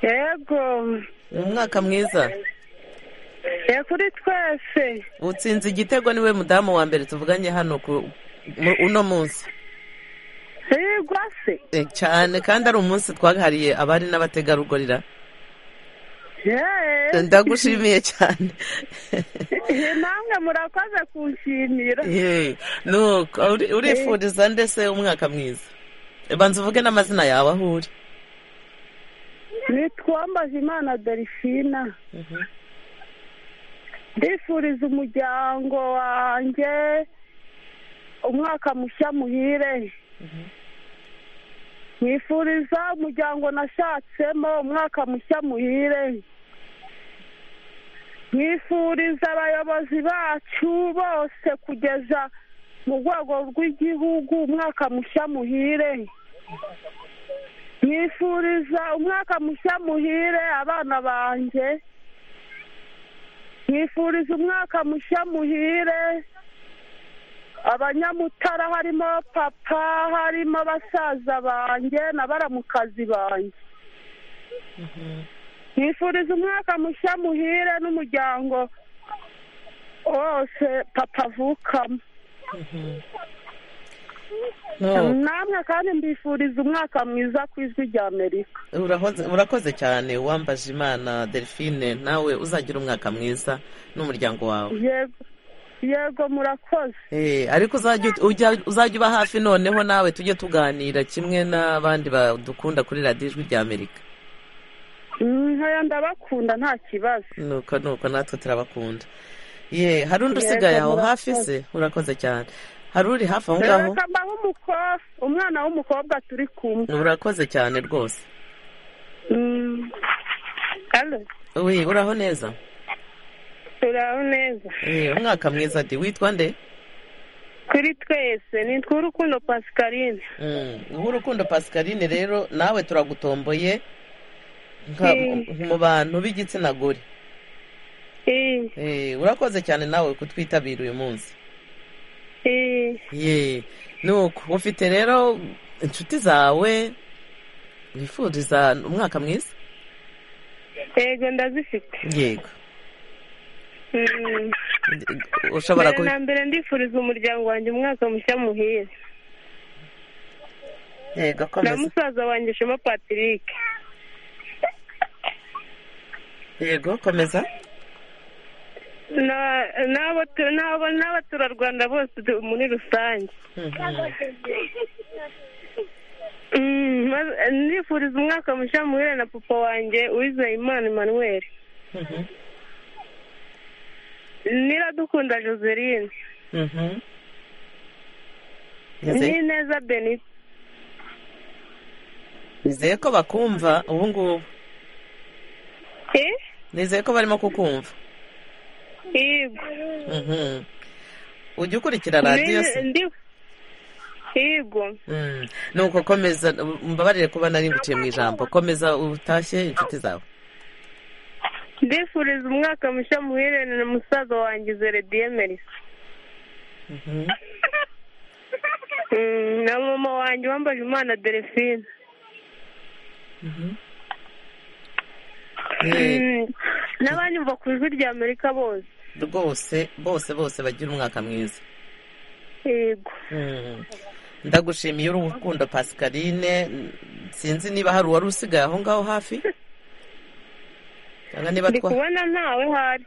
yego, ni umwaka mwiza yego kuri twese. utsinze igitego niwe mudamu wa mbere tuvuganye hano ku mu- uno munsi Yego se, Eh, cyane kandi ari umunsi twahariye abari n'abategarugorira yeee. ndagushimiye cyane Namwe murakoze kunshimira. Hey, nuko uri- urifuriza ndetse umwaka mwiza banza uvuge n'amazina yawe aho uri Nitwambaje Imana Delphina. Ndifuriza umuryango wanjye umwaka mushya muhire. Nifuriza umuryango nashatsemo umwaka mushya muhire. Nifuriza abayobozi bacu bose kugeza mu rwego rw'igihugu umwaka mushya muhire. Nifuriza umwaka mushya muhire abana banjye. Nifuriza umwaka mushya muhire abanyamutara harimo papa harimo basaza banjye na baramukazi banjye. Nifuriza umwaka mushya muhire n'umuryango wose papa avukamo. No. Namwe kandi mbifuriza umwaka mwiza ku ijwi rya Amerika. Urahoze- urakoze cyane wambaje imana delphine nawe uzagira umwaka mwiza n'umuryango wawe Yego, yego murakoze. Eh, ariko uzajya ut- ujya- uzajya uba hafi noneho nawe tujye tuganira kimwe n'abandi badukunda kuri radiyo ijwi rya amerika Nkaya ndabakunda nta kibazo. nuko nuko natwe turabakunda ye hari undi Yego, usigaye aho murakoze. hafi se urakoze cyane hari uri hafi aho ngaho Reka mbahe umukobwa, umwana w'umukobwa turi kumwe. urakoze cyane rwose Mm. Halo, wi uraho neza turaho neza. Eh, umwaka mwiza di witwa nde Kuri twese ni tw'urukundo Pascaline. Mm, urukundo pascaline rero nawe turagutomboye nka- Eh. mu bantu b'igitsina gore Eh, Eh, urakoze cyane nawe kutwitabira uyu munsi eh. ye nuko ufite rero inshuti zawe wifuriza umwaka mwiza Yego ndazifite. yego Mm. ushobora Mbere kubi- na mbere ndifuriza umuryango wanjye umwaka mushya muhire. yego Na komeza musaza wanjye Shema Patrick. yego komeza Na- n'abo tu- n'abo- n'abaturarwanda bose tu- muri rusange Mm, maze- nifuriza umwaka mushya muhire na papa wanjye uwizeyimana emmanuel niradukunda joseline Mhm. Nizeye- n'ineza benita nizeye ko bakumva ubu ngubu nizeye ko barimo kukumva yego Mhm. ujya ukurikira radiyo se Ndi- ndi- yego nuko komeza mbabarire kuba nari ngutiye mu ijambo komeza utashye inshuti zawe ndifuriza umwaka mushya muhererane na musaza wanjye zerediye merisa Mm, na mama wanjye wambaje umwana delphine Mm, n'abanyumva ku ijwi rya amerika bose rwose bose bose bagira umwaka mwiza yego Mm. ndagushimiye uri urukundo pascaline sinzi niba hari uwari usigaye aho ngaho hafi cyangwa niba ndi twa kubona ntawe hari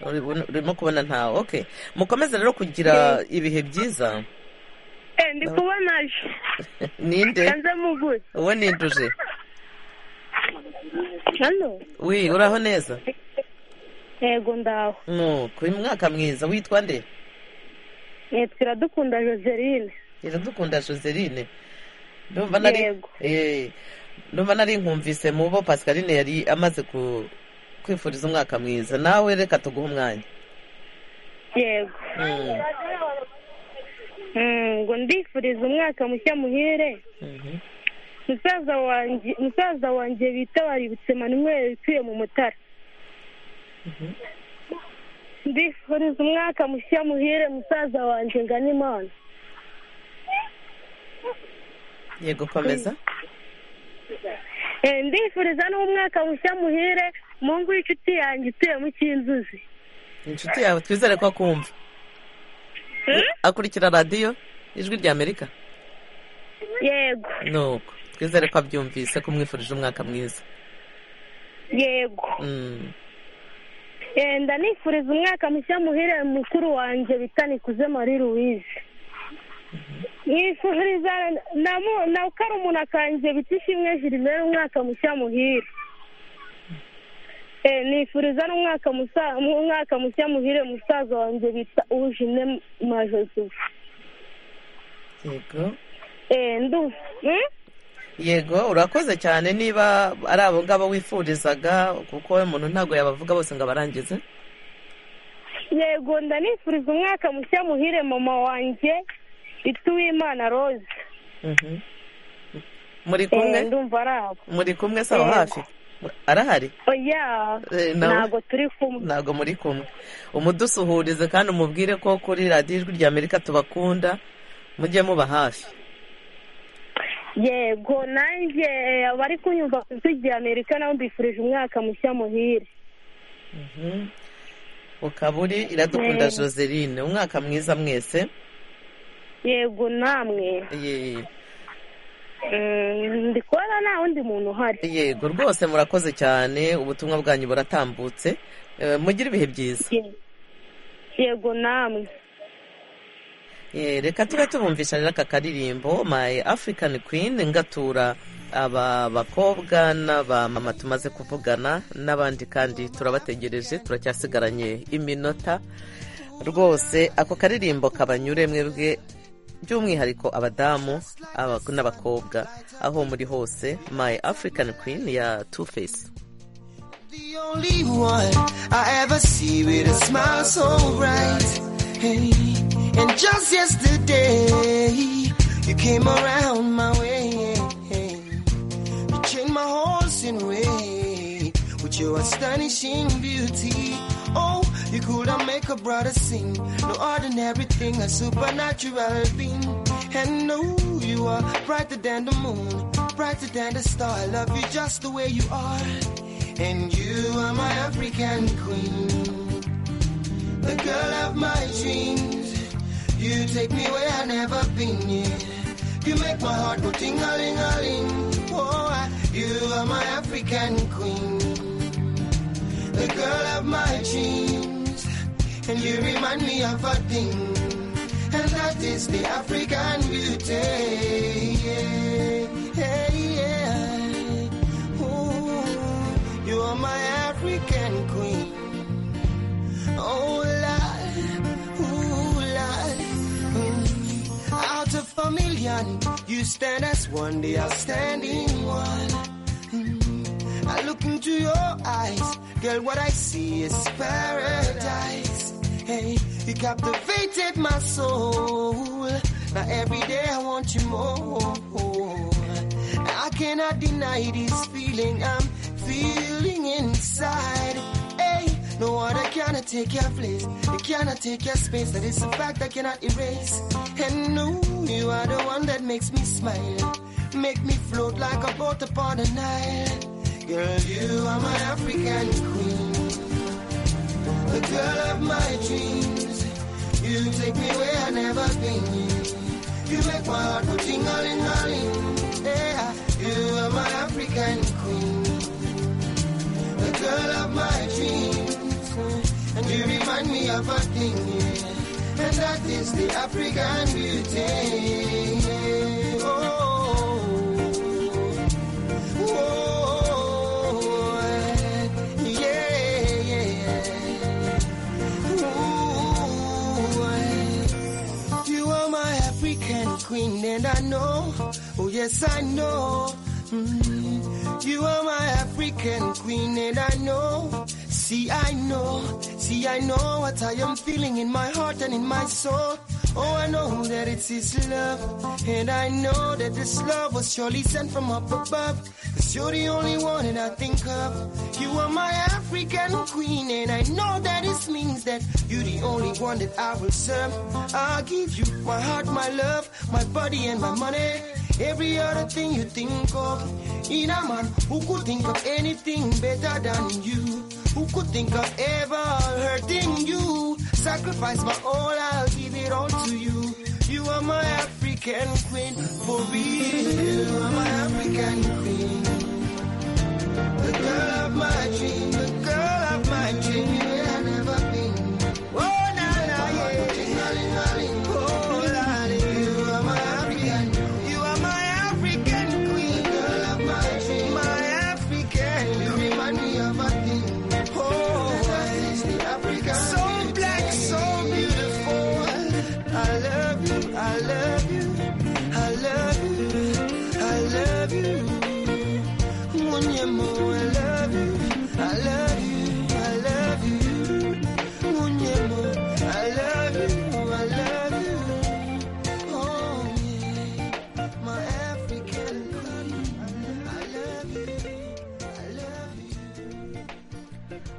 uribona- urimo kubona ntawe okay mukomeze rero kugira ibihe byiza eh ndi kubona aje ninde kanze mugure uwo ninduje hano wi uraho neza yego ndaho nuko uyu mwaka mwiza witwa nde Eh, twiradukunda joseline iradukunda joseline ndumva nari Eh, ndumva nari nkumvise mu bo pascaline yari amaze ku kwifuriza umwaka mwiza nawe reka tuguhe umwanya yego Mm. Mm, ngo ndifuriza umwaka mushya muhire Mhm. musaza wanjye musaza wanjye bita baributse manuel utuye mu mutara ndifuriza umwaka mushya muhire musaza wanjye ngana imana yego komeza Eh, ndifuriza n'umwaka mushya muhire mungu w'inshuti yanjye utuye mu cy'inzuzi inshuti yawe twizere ko akumva akurikira radiyo ijwi rya amerika yego nuko twizere ko abyumvise ko umwifurije umwaka mwiza yego Mm. Eh, ndanifuriza umwaka mushya muhire mukuru wanjye bita nikuze marie louise mwifuriza na mu- na karumuna kanjye bita ishimwe gilbert umwaka mushya muhire Eh, nifuriza n'umwaka musa- umwaka mushya muhire musaza wanjye bita uwujine majoseph yego Eh, ndu Hmm? yego urakoze cyane niba ari abo ngabo wifurizaga kuko we umuntu ntabwo yabavuga bose ngo abarangize yego ndanifuriza umwaka mushya muhire mama wanjye bita uwimana rose Mhm. muri kumwe Eh, ndumva ari abo muri kumwe si aho hafi arahari oya Eh, nawe? ntabwo turi kumwe ntabwo muri kumwe umudusuhurize kandi umubwire ko kuri radiyo ijwi rya amerika tubakunda mujye muba hafi yego nanjye eh, abari kunyumva ku ijwi rya amerika nabo mbifurije umwaka mushya muhire Mhm. ukaba uri iradukunda Eh. joseline umwaka mwiza mwese yego namwe Ye- Mm, ndi kubona nta wundi muntu uhari yego rwose murakoze cyane ubutumwa bwanyu buratambutse Eh, mugire ibihe byiza yego namwe Eh, reka tube tubumvishanira aka karirimbo my african queen ngatura aba bakobwa n'aba mama tumaze kuvugana n'abandi kandi turabategereje turacyasigaranye iminota rwose ako karirimbo kabanyure mwebwe by'umwihariko abadamu aba- n'abakobwa aho muri hose my african queen ya two face the only one I ever see with a smile so bright. Hey, and just yesterday, you came around my way. You changed my horse in way with your astonishing beauty. Oh, you could have make a brother sing. No ordinary thing, a supernatural being. And no, you are brighter than the moon, brighter than the star. I love you just the way you are. And you are my African queen, the girl of my dreams. You take me where I've never been yet. You make my heart go ting a ling a ling. Oh, I- you are my African queen, the girl of my dreams. And you remind me of a thing, and that is the African beauty. Yeah, yeah, yeah. Ooh, you are my African queen. Oh, Lord, ooh, Lord. Mm. Out of a million, you stand as one, the outstanding one. Mm. I look into your eyes, girl, what I see is paradise. Hey, you captivated my soul. Now every day I want you more. I cannot deny this feeling I'm feeling inside. Hey, no other cannot take your place. They cannot take your space. That is a fact I cannot erase. And no, you are the one that makes me smile. Make me float like a boat upon the Nile. Girl, you are my African queen. The girl of my dreams. You take me where I've never been. You make my heart go tingling, darling. Yeah, you are my African queen, the girl of my dreams, and you remind me of a thing, yeah. and that is the African beauty. Oh, oh, yeah, yeah. Ooh, you are my African queen, and I know. Oh yes, I know. Mm, You are my African queen, and I know. See, I know. See, I know what I am feeling in my heart and in my soul. Oh, I know that it's His love, and I know that this love was surely sent from up above. Cause you're the only one that I think of. You are my African queen, and I know that this means that you're the only one that I will serve. I'll give you my heart, my love, my body, and my money. Every other thing you think of. In a man who could think of anything better than you. Who could think of ever hurting you? Sacrifice my all, I'll give it all to you. You are my African queen, for real. You are my African queen. The girl of my dream, the girl of my dream. where I've never been. Oh, na, na, yeah. Ting-a-ling-a-ling. Oh, la, la, you are my African you are my African queen, girl of my dream. My African, you remind me of a thing. Oh, the African. So black, so beautiful. I love you, I love you, I love you, I love you. Munyemo, I love you, I love you, I love you. Munyemo, I love you, I love you. Oh, my African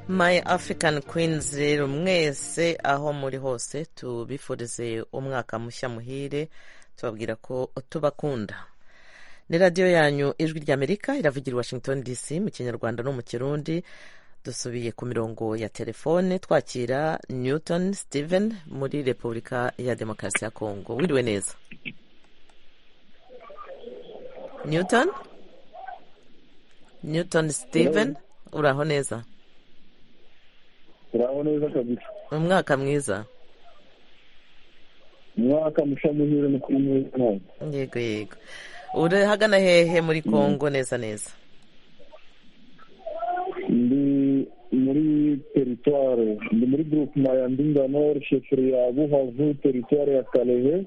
my african queens rero mwese aho muri hose tubifurize umwaka mushya muhire tubabwira ko tubakunda ni radiyo yanyu ijwi ry'amerika iravugira i washington dc mu kinyarwanda no mu kirundi dusubiye ku mirongo ya telefone twakira newton steven muri repubulika ya demokarasi ya kongo wiriwe neza newton newton steven uraho neza turaho neza kabisa umwaka mwiza umwaka mushya muhire no kuri mwiza nawe yego yego uri hagana hehe muri kongo neza neza ndi muri teritware ndi muri groupema ya ndinganor sheferi ya buhavu teritware ya kaleve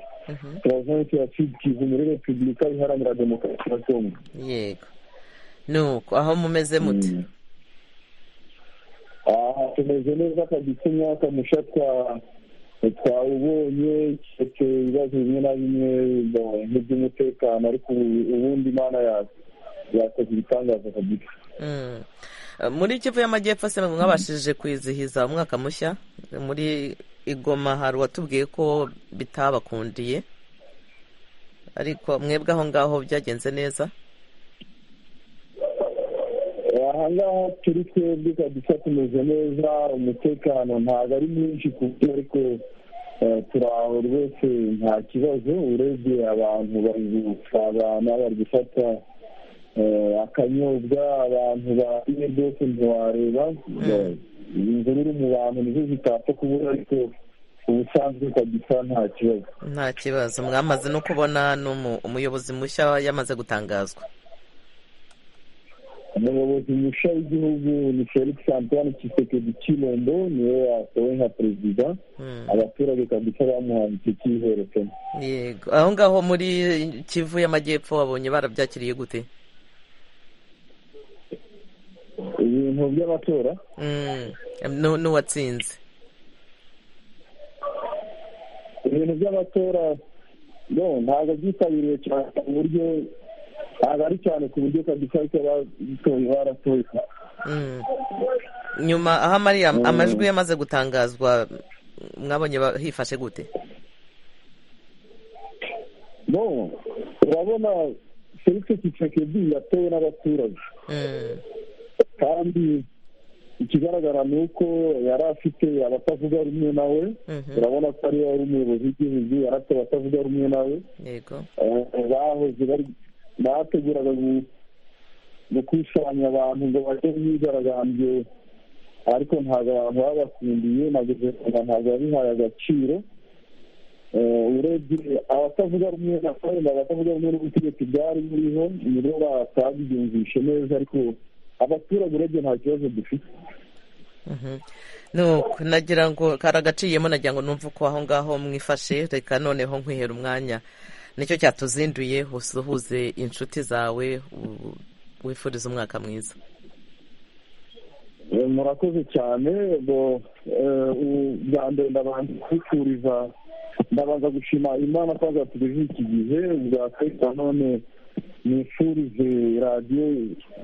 province ya sud kivu muri repubulika iharanira demokarasi ya kongo yego nuko aho mumeze mute aha tumeze neza kabisa imyaka musha twa- twawubonye keretse ibibazo bimwe na bimwe ba- nk'iby'umutekano ariko ubu- ubundi imana ya- yakoze ibitangaza kabisa Mm. Eh, muri kivu y'amajyepfo se mwabashije kwizihiza umwaka mushya muri igoma hari uwatubwiye ko bitabakundiye ariko mwebwe aho ngaho byagenze neza aha ngaha turi twebwe kabisa tumeze neza umutekano ntabwo ari mwinshi ku buryo ariko eh, turaho rwose nta kibazo urebye abantu bari gusabana bari gufata eh, akanyobwa abantu bariye rwose ntiwareba imvururu mu bantu nizo zitapfa kubura ariko ubusanzwe kabisa nta kibazo nta kibazo mwamaze no kubona n'umu- umuyobozi mushya yamaze gutangazwa umuyobozi musha w'igihugu ni felix antoine kisekedi kilombo niwe yatowe nka perezida abaturage kabisa bamuhaye icyo cyiherekana yego aho ngaho muri kivu y'amajyepfo wabonye barabyakiriye gute ibintu by'amatora Mm. Nu- n'uwatsinze ibintu by'amatora ntabwo byitabiriye cyane ku buryo ntabwo ari cyane ku buryo kabisa ariko abatoye baratoye nyuma aho amariya amajwi yamaze gutangazwa mwabonye ba- hifashe gute no urabona felix tshisekedi yatowe n'abaturage kandi ikigaragara ni uko yari afite abatavuga rumwe nawe Mhm. urabona ko ariwe wari umuyobozi w'igihugu yari afite abatavuga rumwe nawe yego Eh, bahoze bari bateguraga gu- gukusanya abantu ngo bajye mu myigaragambyo ariko ntabwo abantu babakundiye na guverinoma ntabwo yabihaye agaciro Eh, urebye abatavuga rumwe na kandi abatavuga rumwe n'ubutegetsi bwari buriho ni bo batabyumvishe neza ariko abaturage urebye nta kibazo dufite Mhm. nuko nagira ngo karagaciyemo nagira ngo numve uko aho ngaho mwifashe reka noneho nkwihera umwanya nicyo cyatuzinduye usuhuze inshuti zawe u- wifuriza umwaka mwiza Eh, murakoze cyane bo eh, u- bwa mbere ndabanza kwifuriza ndabanza gushima imana ko yazatugejeje iki gihe ubwa kabiri nanone nifurize radiyo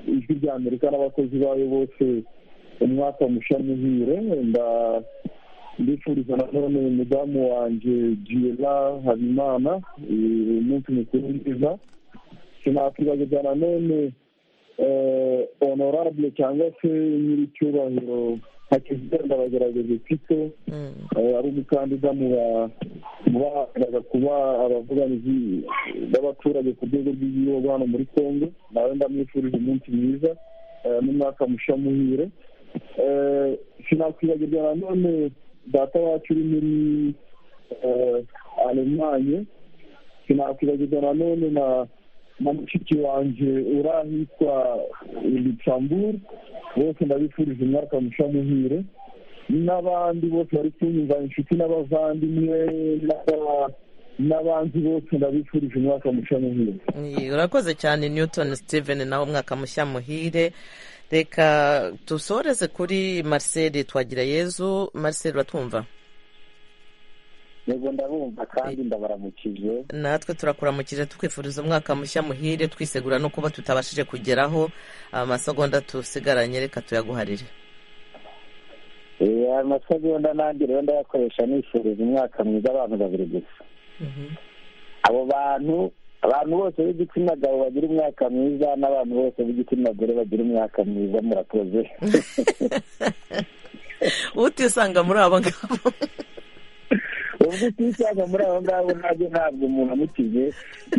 ijwi rya amerika n'abakozi bayo bose umwaka musha muhire nda- ndifuriza nanone mudamu wanjye jiyela habimana eh, umunsi mukuru mwiza sinakwibagirwa nanone eh, honorable cyangwa se nyiricyubahiro hakizigenda bagerageza ufite ari umukandida mu ba- mu bahagararaga kuba abavuganizi b'abaturage ku rwego rw'igihugu hano muri congo nawe ndamwifurije umunsi mwiza eh, n'umwaka musha muhire Eh, sinakwibagirwa nanone data wacu uri muri eh, alemanye sinakwibagirwa nanone na na mushiki wanjye uri ahitwa luxembourg bose ndabifurije umwaka musha muhire n'abandi bose bari kunyumva inshuti n'abavandimwe n'aba- n'abandi bose ndabifurije umwaka musha muhire Ni- urakoze cyane newton steven nawe umwaka mushya muhire reka dusoreze kuri marcel twagira yezu marcel uratwumva yego ndabumva kandi ndabaramukije natwe turakuramukije tukwifuriza umwaka mushya muhire twisegura no kuba tutabashije kugeraho amasegonda tusigaranye reka tuyaguharire Eh, amasegonda nanjye rero ndayakoresha nifuriza umwaka mwiza abantu babiri gusa abo bantu abantu bose b'igitsina gabo bagira umwaka mwiza n'abantu bose b'igitsina gore bagira umwaka mwiza murakoze utisanga muri abo ngabo ubwo utisanga muri abo ngabo nabyo ntabwo umuntu amukije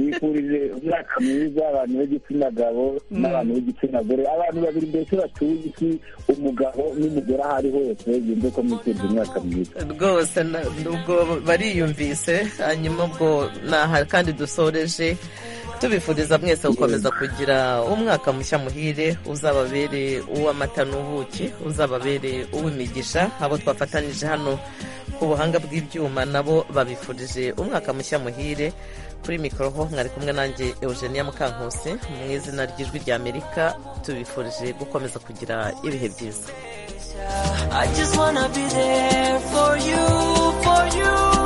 yifurije umwaka mwiza abantu b'igitsina gabo n'abantu b'igitsina gore abantu babiri mbese batuye isi umugabo n'umugore aho ari hose yumve ko mwifuriza umwaka mwiza rwose na- ubwo bariyumvise hanyuma ubwo naha kandi dusoreje tubifuriza mwese gukomeza kugira umwaka mushya muhire uzababere uw'amata n'ubuki uzababere uw'imigisha abo twafatanije hano ku buhanga bw'ibyuma nabo babifurije umwaka mushya muhire kuri mikoro ho mwari kumwe nanjye eugenia mukankusi mu izina ry'ijwi ry'amerika tubifurije gukomeza kugira ibihe byiza I just wanna be there for you, for you.